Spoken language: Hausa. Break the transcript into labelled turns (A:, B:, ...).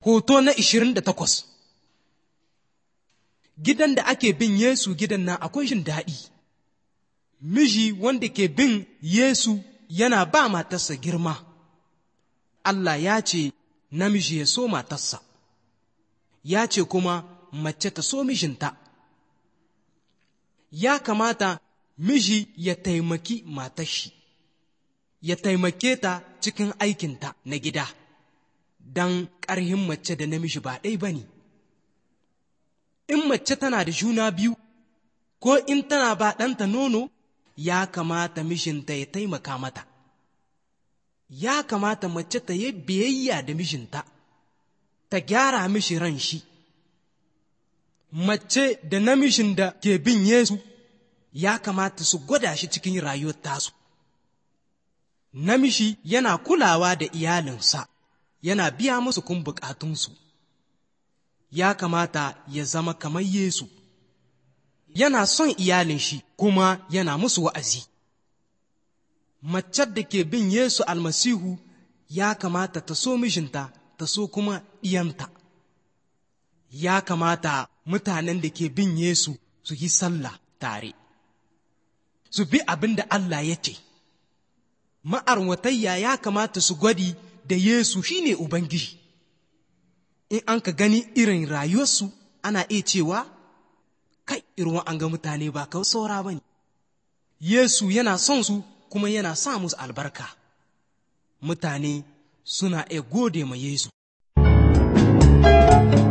A: Hoto na ishirin da takwas Gidan da ake bin Yesu gidan nan akwai jin daɗi. Miji wanda ke bin Yesu yana ba matarsa girma. Allah ya ce namiji ya so matarsa, ya ce kuma mace ta so mijinta. Ya kamata miji ya taimaki matashi, ya taimake ta cikin aikinta na gida, don ƙarhin mace da namiji ba ɗai ba ne. In mace tana da juna biyu, ko in tana ba ɗanta nono, ya kamata mijinta ya taimaka mata. Ya kamata mace ta yi biyayya da mijinta, ta gyara mishi ran shi. Mace da namijin da ke bin Yesu ya kamata su gwada shi cikin rayuwar tasu. Namiji yana kulawa da iyalinsa, yana biya musu kun bukatunsu. Ya kamata ya zama kamar Yesu. yana son iyalin shi kuma yana musu wa'azi. Macen da ke bin Yesu almasihu ya kamata ta so mijinta ta so kuma ɗiyanta. Ya kamata mutanen da ke bin Yesu su yi sallah tare, su bi abin da Allah ya ce. Ma'arwatayya ya kamata su gwadi da Yesu shine Ubangiji. In an ka gani irin rayuwarsu ana iya cewa kai irin an ga mutane ba kawai saura ba ne. Yesu yana son su kuma yana sa musu albarka. Mutane suna iya gode ma Yesu.